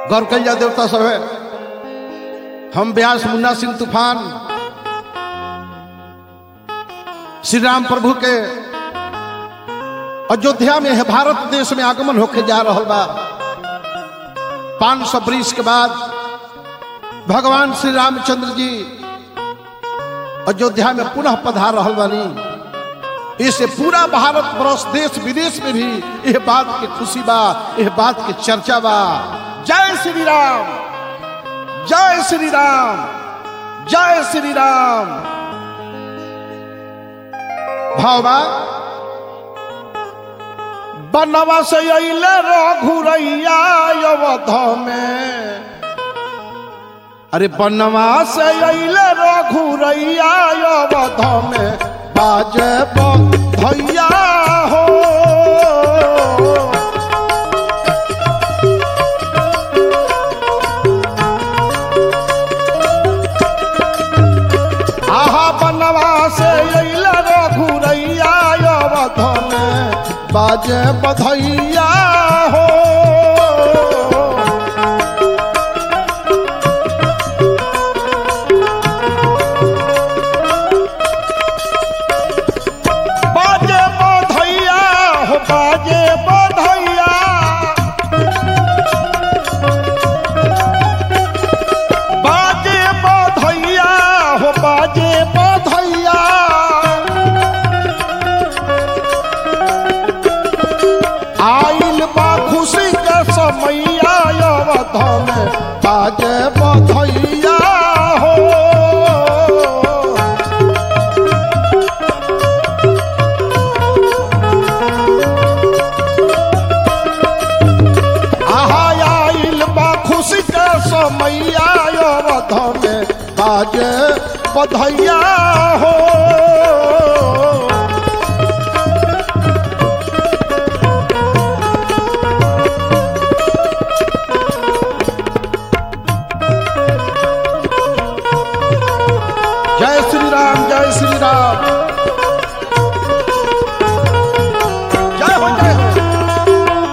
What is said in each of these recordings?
गौर कल जा देवता सब है हम व्यास मुन्ना सिंह तूफान श्री राम प्रभु के अयोध्या में है भारत देश में आगमन होके जा रहा बा पांच सौ बरिस के बाद भगवान श्री रामचंद्र जी अयोध्या में पुनः पधार रहा बानी इसे पूरा भारत वर्ष देश विदेश में भी यह बात की खुशी बा यह बात की चर्चा बा जय श्री राम जय श्री राम जय श्री राम भावबा बनवा से अइले रघुरैया अवध में अरे बनवा से अइले रघुरैया अवध में बाजे भैया हो आहा बनवा से अइले रघुरैया अवध में बाजे बधैया हो बाजे बधैया हो बाजे बधैया बाजे बधैया हो बाजे बधैया आइल बा खुशी के समैया अवध में बाजे बधैया हो आहा आइल बा खुशी के समैया अवध में बाजे बधैया हो जय श्री राम जय श्री राम जय हो जय हो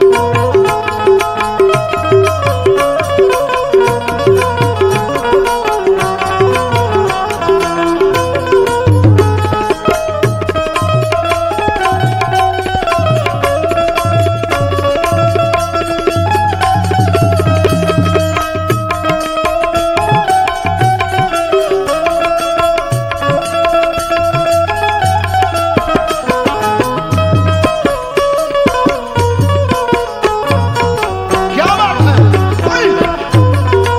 क्या बात है ओए!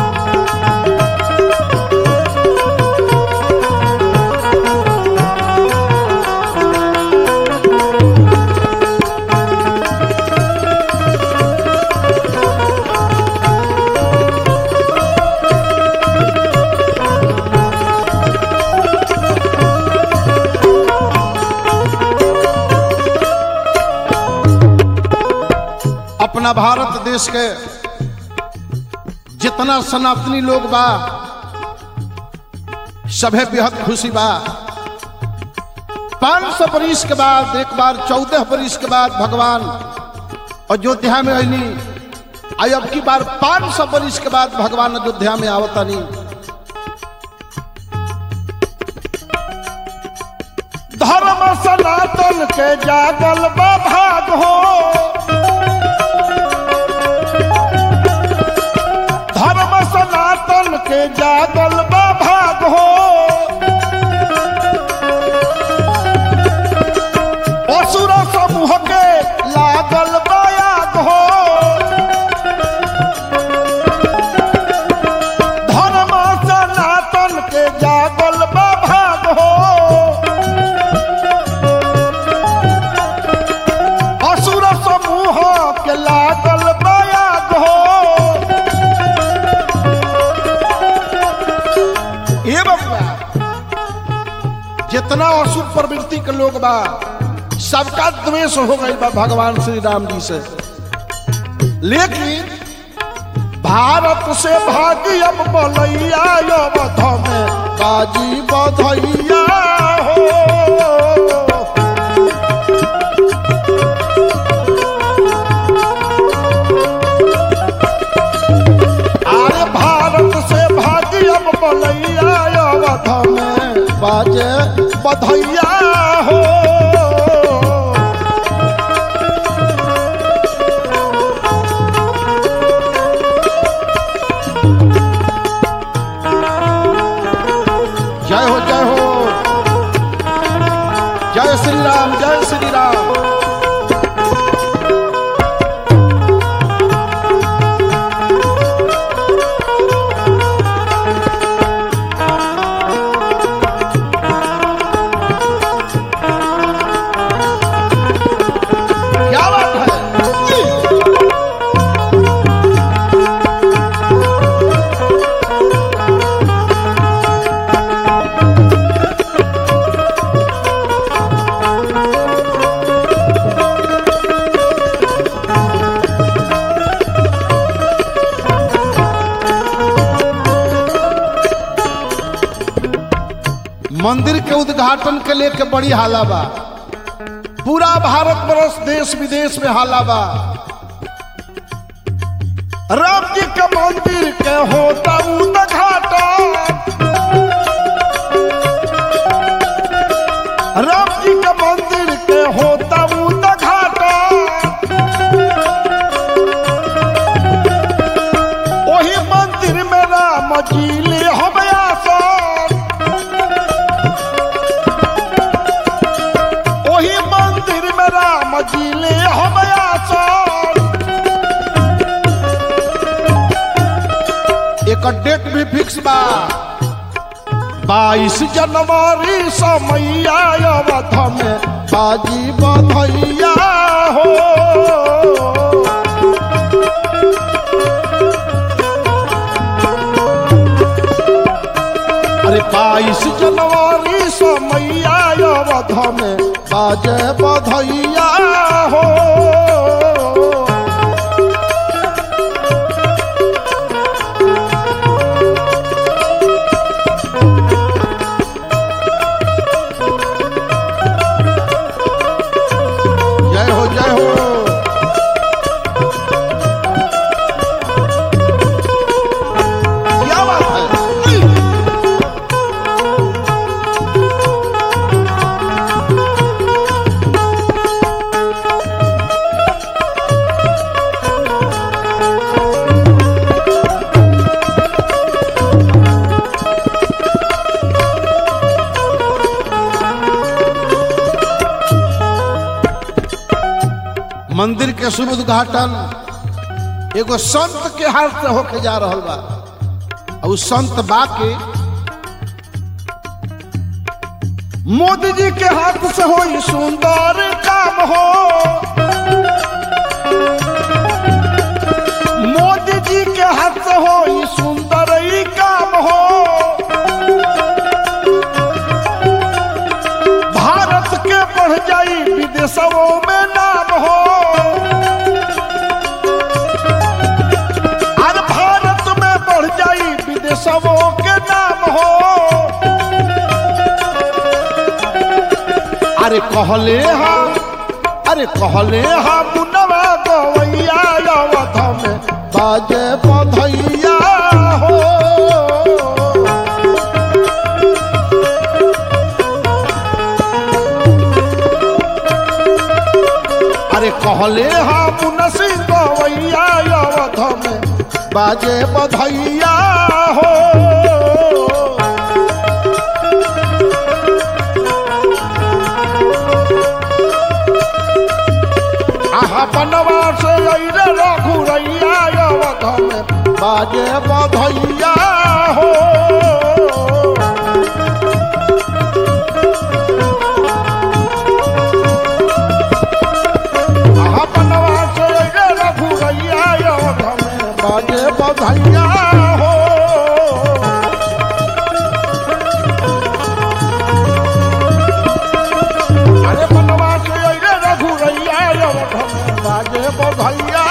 अपना भारत देश के जितना सनातनी लोग बा सभे बेहद खुशी बा पांच सौ बरिस के बाद एक बार चौदह बरिस के बाद भगवान अयोध्या में अली आई अब की बार पांच सौ बरिस के बाद भगवान अयोध्या में आवतानी धर्म सनातन के जागल बा भाग हो धर्म सनातन के जागल बा भाग हो असुर समूह के लागल बयाग हो धर्म सनातन के जागल बा भाग हो असुर समूह के लागल बयाग हो ए बबुआ जितना असुर प्रवृत्ति के लोग बा सबका द्वेष हो गई बा भगवान श्री राम जी से लेकिन भारत से भागी अब बलैया अवध में बाजी बधैया हो में बाजे बधैया हो जय हो जय हो जय श्री राम जय श्री राम क्या बात है जी। मंदिर के उद्घाटन के लेके बड़ी हाला बा पूरा भारत वर्ष देश विदेश में हाला बा राम जी के मंदिर के होता उद्घाटन राम जी के मंदिर के होता उद्घाटन वही मंदिर में राम जी ले हम आसन वही मंदिर में राम जी ले हम आसन एक डेट भी फिक्स बा बाईस जनवरी समैया अवध में बाजी बधैया हो अरे बाईस जनवरी समैया अवध में बाजे बधैया हो जय हो जय हो क्या बात है मंदिर के शुभ उद्घाटन एगो संत के हाथ से होके जा रहल बा और उ संत बा के मोदी जी के हाथ से हो सुंदर काम हो मोदी जी के हाथ से हो सुंदर ही काम हो भारत के बढ़ जाई विदेशों में नाम हो आज भारत में बढ़ जाई विदेशों के नाम हो अरे कहले हा अरे कहले हा मुनवा गवैया अवध में बाजे बधैया हो अरे कहले हा मुनसी गवैया अवध में बाजे बधैया हो आहा बनवा से अइले रघुरैया अवध में बाजे बधैया हो आहा बनवा से अइले रघुरैया अवध में बाजे बधैया हो अरे बनवा से अइले रघुरैया अवध में बाजे बधैया